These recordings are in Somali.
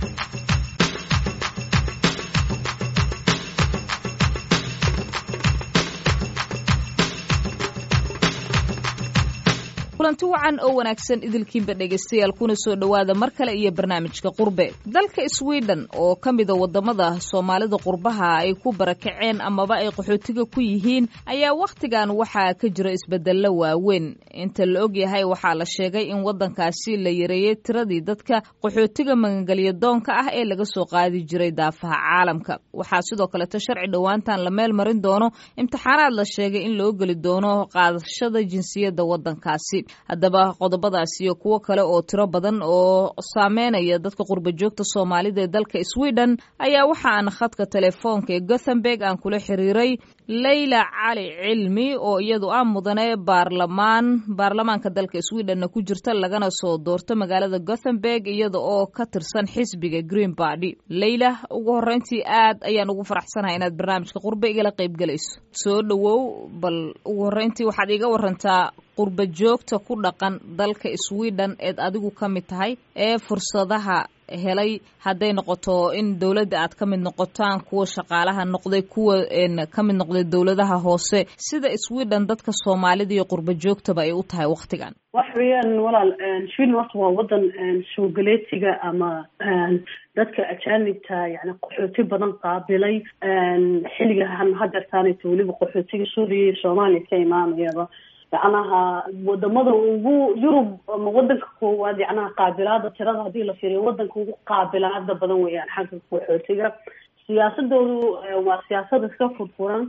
kulanti wacan oo wanaagsan idilkiinba dhegaystayaal kuna soo dhowaada mar kale iyo barnaamijka qurbe dalka sweden oo ka mida wadamada soomaalida qurbaha ay ku barakaceen amaba ay qaxootiga ku yihiin ayaa wakhtigan waxaa ka jira isbedello waaweyn inta la ogyahay waxaa la sheegay in wadankaasi la yareeyey tiradii dadka qaxootiga magangelya doonka ah ee laga soo qaadi jiray daafaha caalamka waxaa sidoo kaleeto sharci dhowaantan la meel marin doono imtixaanaad la sheegay in loo geli doono qaadashada jinsiyadda wadankaasi haddaba qodobadaas iyo kuwo kale oo tiro badan oo saameynaya dadka qurba joogta soomaalida ee dalka sweden ayaa waxa aan khadka telefoonka ee gothenburg aan kula xiriiray leyla cali cilmi oo iyadu ah mudane baarlamaan baarlamaanka dalka swedenna ku jirta lagana soo doorto magaalada gothenburg iyada oo ka tirsan xisbiga green bardy leyla ugu horeyntii aad ayaan ugu faraxsanahay inaad barnaamijka qurbe igala qaybgelayso soo dhowow bal ugu horeyntii waxaad iga warantaa qurba joogta ku dhaqan dalka sweden eed adigu ka mid tahay ee fursadaha helay hadday noqoto in dowladda aad ka mid noqotaan kuwa shaqaalaha noqday kuwa ka mid noqday dowladaha hoose sida sweden dadka soomaalida iyo qurba joogtaba ay u tahay waktigan wax weeyaan walaal sweden horta waa wadan soogaleetiga ama dadka ajaanibta yani qaxooti badan qaabilay xilligahan hadeertaanayta weliba qaxootiga suuriya iyo soomaaliya ka imaanayaba yacnaha wadamada ugu yurub ama wadanka koowaad yacnaha qaabilaada tirada haddii la fiiriyo wadanka ugu qaabilaada badan weeyaan xagga qaxootiga siyaasadoodu waa siyaasad iska furfuran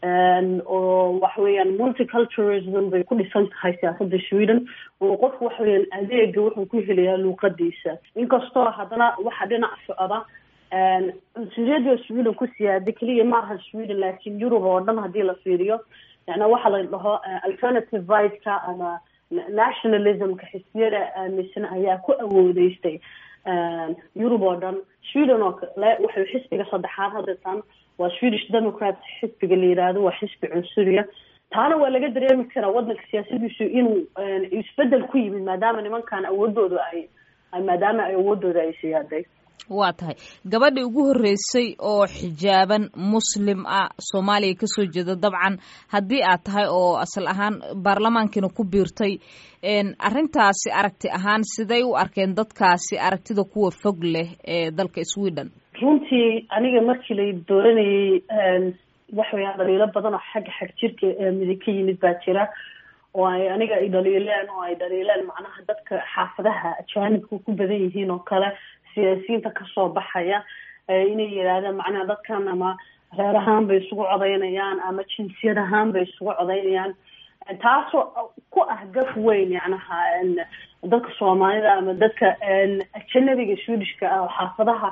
oo waxa weeyaan multiculturalism bay ku dhisan tahay siyaasada sweden oo qofku waxa weeyaan adeega wuxuu ku helayaa luuqadiisa inkastoo haddana waxa dhinac socda cunsuriyada sweden ku siyaada keliya maaha sweden laakiin yurub oo dhan haddii la fiiriyo yani waxaa la dhaho alternative rightska ama nationalismka xisbiyada aaminsan ayaa ku awoodeystay yurub oo dhan sweden oo kale waxay xisbiga saddexaad hadeetaan waa swedish democrat xisbiga la yiraahdo waa xisbi cunsuriya taana waa laga dareemi karaa wadanka siyaasadiisu inuu isbedel ku yimid maadaama nimankan awoodooda ay maadaama ay awoodooda ay siyaaday waa tahay gabadhii ugu horreysay oo xijaaban muslim ah soomaaliya kasoo jeeda dabcan haddii aad tahay oo asal ahaan baarlamaankiina ku biirtay arrintaasi aragti ahaan siday u arkeen dadkaasi aragtida kuwa fog leh ee dalka sweden runtii aniga markii la dooranayay waxa weyaan dhaliilo badan oo xagga xag jirka midig ka yimid baa jira oo ay aniga ay dhaliileen oo ay dhaliileen macnaha dadka xaafadaha ajaanibka ku badan yihiin oo kale siyaasiyiinta kasoo baxaya inay yidhaahdeen macnaha dadkan ama reer ahaan bay isugu codeynayaan ama jinsiyad ahaan bay isugu codeynayaan taasoo ku ah gaf weyn yacnaha dadka soomaalida ama dadka ajanabiga swedishka ah oo xaafadaha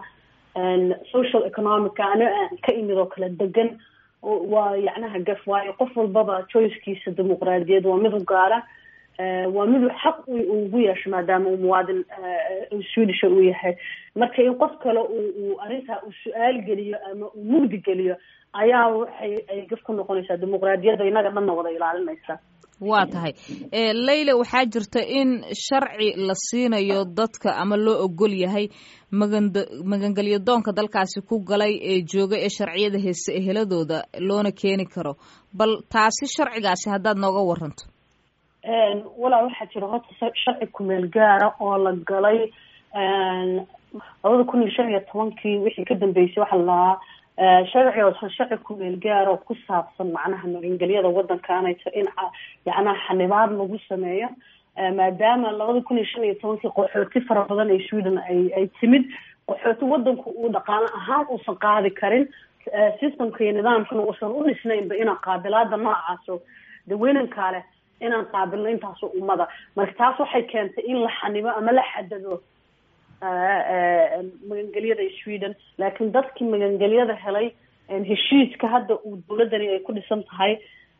social economica ani aan ka imid oo kale degan waa yacnaha gaf waayo qof walbaba choicekiisa dimuqraadiyad waa mid u gaara waa miduu xaq ugu yeesho maadaama uu muwaadin swedisha uu yahay marka in qof kale uu arrintaa uu su-aal geliyo ama uu mugdi geliyo ayaa waxay ay gaf ku noqonaysaa dimuqraadiyadda inaga dhanna wada ilaalinaysa waa tahay leyla waxaa jirta in sharci la siinayo dadka ama loo ogol yahay magan magangelyo doonka dalkaasi ku galay ee jooga ee sharciyada heese eheladooda loona keeni karo bal taasi sharcigaasi haddaad nooga waranto walaa waxaa jira horta sharci kumeel gaara oo la galay labada kun iyo shan iyo tobankii wixii ka dambeysay waxaa la lahaa sharci oo sharci kumeel gaara oo ku saabsan macnaha magangelyada wadankaanayto in yacnaha xanibaad lagu sameeyo maadaama labada kun iyo shan iyo tobankii qaxooti fara badan ee sweden ay ay timid qaxooti wadanku uu dhaqaano ahaan uusan qaadi karin systemka iyo nidaamkana uusan u dhisnaynba inaa qaabilaada noocaaso daweynankaa leh inaan qaabilno intaas ummada marka taas waxay keentay in la xanibo ama la xadado magangelyada sweden laakiin dadkii magangelyada helay heshiiska hadda uu dawladani ay ku dhisan tahay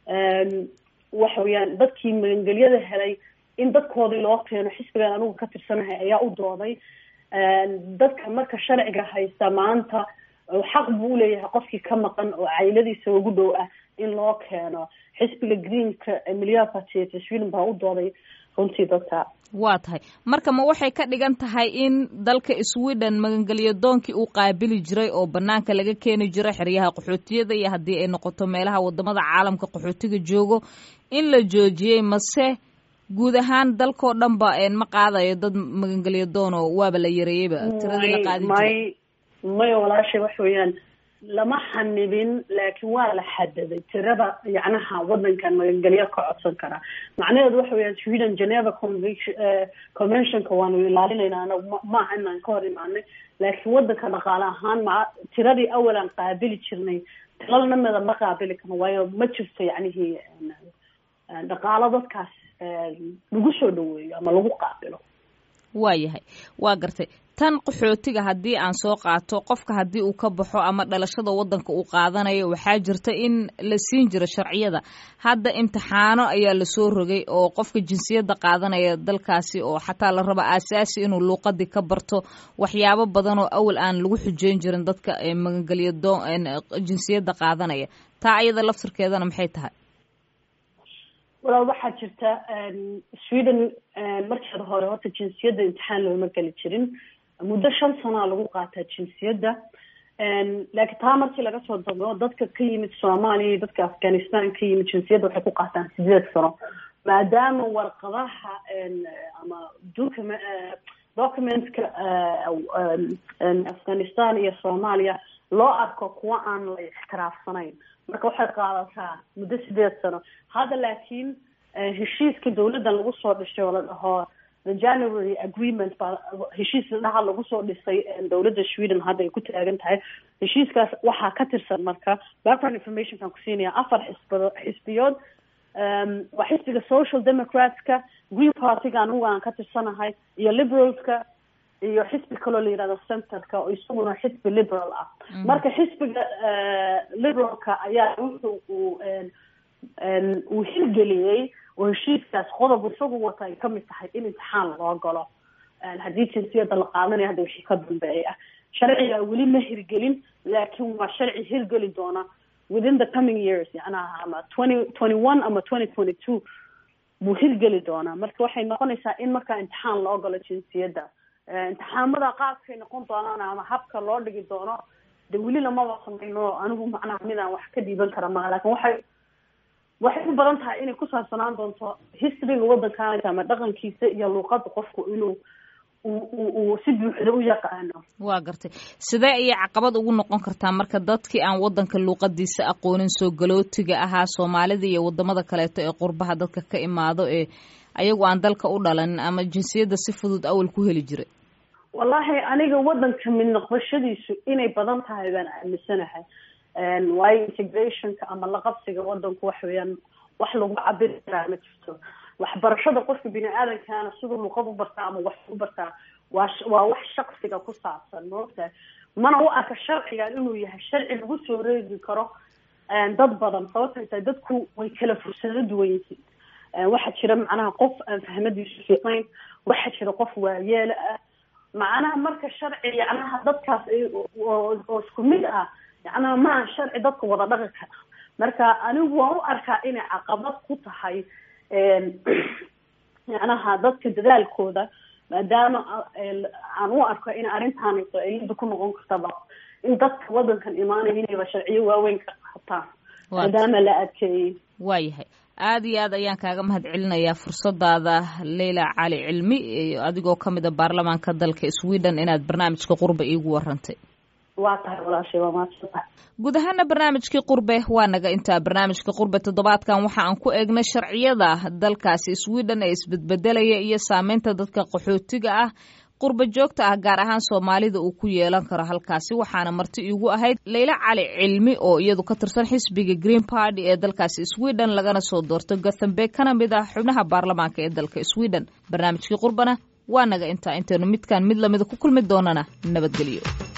waxa weeyaan dadkii magangelyada helay in dadkoodii loo keeno xisbigan anigu ka tirsanahay ayaa u dooday dadka marka sharciga haysta maanta xaq buu uleeyahay qofkii ka maqan oo cayladiisa ugu dhow ah in loo keeno xisbiga greenka milyaar party sweden baa u dooday runtii dadka waa tahay marka ma waxay ka dhigan tahay in dalka sweden magangelyo doonkii uu qaabili jiray oo banaanka laga keeni jiray xeryaha qaxootiyada iyo haddii ay noqoto meelaha wadamada caalamka qaxootiga joogo in la joojiyey mase guud ahaan dalkao dhan ba ma qaadayo dad magangelyo doon oo waaba la yareeyeyba tiradii la qaadi jiray may may walaashay wax weeyaan lama xanibin laakiin waa la xadaday tirada yacnaha wadankan magangelyo ka codsan karaa macnaheedu waxa weeyaan sweden geneva convention conventionka waanu ilaalinaynaa anagu maaha inaan ka hor imaanay laakiin wadanka dhaqaale ahaan ma tiradii awalan qaabili jirnay tilalnamada ma qaabili karno waayo ma jirto yacnihii dhaqaalo dadkaas lagu soo dhaweeyo ama lagu qaabilo waa yahay waa gartay tan qaxootiga haddii aan soo qaato qofka haddii uu ka baxo ama dhalashada wadanka uu qaadanayo waxaa jirta in la siin jiro sharciyada hadda imtixaano ayaa lasoo rogay oo qofka jinsiyadda qaadanaya dalkaasi oo xataa la raba aasaasi inuu luuqadii ka barto waxyaabo badan oo awal aan lagu xujeyn jirin dadka magangelyo doon jinsiyadda qaadanaya taa ayada laftirkeedana maxay tahay walaal waxaa jirta sweden markeeda hore horta jinsiyadda imtixaan looma geli jirin muddo shan sanaa lagu qaataa jinsiyadda laakiin taa markii laga soo dago dadka ka yimid soomaaliya iyo dadka afghanistan ka yimid jinsiyadda waxay ku qaataan sideed sano maadaama warqadaha ama docume documentka afghanistan iyo soomaaliya loo arko kuwa aan la ixtiraafsanayn marka waxay qaadataa muddo sideed sano hadda laakiin heshiiska dawladdan lagu soo dhisay oo la dhaho the january agreement baa heshiis dhaha lagu soo dhisay dawladda sweden hadda ay ku taagan tahay heshiiskaas waxaa ka tirsan marka background informationkan kusiinaya afar xisbado xisbiyood waa xisbiga social democratska green partyga anigu aan ka tirsanahay iyo liberalska iyo xisbi kaloo la yihahdo centerka oo isaguna xisbi liberal ah marka xisbiga liberalka ayaa wuxuu uu uu hirgeliyey oo heshiiskaas qodob isagu wata ay kamid tahay in imtixaan loo galo haddii jinsiyadda la qaadanaya hadda wixii ka dambeeya sharciga weli ma hirgelin laakiin waa sharci hirgeli doona within the coming years yacnaha ama twenty twenty one ama twenty twenty two buu hirgeli doonaa marka waxay noqonaysaa in markaa imtixaan loo galo jinsiyadda imtixaamada qaabkay noqon doonaan ama habka loo dhigi doono de weli lamaba samayno anigu macnaha midaan wax ka dhiiban kara maha lakin waxay waxay u badan tahay inay ku saabsanaan doonto historyga waddankaanka ama dhaqankiisa iyo luuqada qofku inuu uu si buuxda u yaqaano waa gartay sidee ayay caqabad ugu noqon kartaa marka dadkii aan waddanka luuqadiisa aqoonin soo galootiga ahaa soomaalida iyo wadamada kaleeto ee qurbaha dadka ka imaado ee ayagu aan dalka u dhalanin ama jinsiyadda si fudud awal ku heli jiray wallahi aniga waddanka mid noqoshadiisu inay badan tahay baan aaminsanahay waayo integrationka ama laqabsiga wadanku wax weeyaan wax lagu cabiri karaa ma jirto waxbarashada qofka bini aadamkaana siduu luqad u bartaa ama wax u bartaa waa waa wax shaksiga ku saabsan maogtahay mana u arka sharcigan inuu yahay sharci lagu soo reegi karo dad badan sababtay tahay dadku way kala fursado duwan yihiin waxaa jira macnaha qof aan fahmadiisu fiiqnayn waxaa jira qof waayeela ah macnaha marka sharci yacnaha dadkaas oo isku mid ah yacnaha maaha sharci dadka wada dhaqi kara marka anigu waan u arkaa inay caqabad ku tahay yacnaha dadka dadaalkooda maadaama aan u arko in arrintaani cilada ku noqon kartaba in dadka wadankan imaanaya inayba sharciyo waaweyn ka qabtaan maadaama la adkeeyey waayahay aada iyo aad ayaan kaaga mahad celinayaa fursadaada leyla cali cilmi adigoo ka mid a baarlamaanka dalka sweden inaad barnaamijka qurba iigu warantay waa tahay walaashay waa mahadsantahay guud ahaana barnaamijkii qurbe waa naga intaa barnaamijka qurbe toddobaadkan waxa aan ku eegnay sharciyada dalkaasi sweden ee isbedbedelaya iyo saameynta dadka qaxootiga ah qurba joogta ah gaar ahaan soomaalida uu ku yeelan karo halkaasi waxaana marti iigu ahayd leyla cali cilmi oo iyadu ka tirsan xisbiga green party ee dalkaasi sweden lagana soo doorto gothenburg kana mid ah xubnaha baarlamaanka ee dalka sweden barnaamijkii qurbana waa naga intaa intaynu midkaan mid lamida ku kulmi doonana nabadgelyo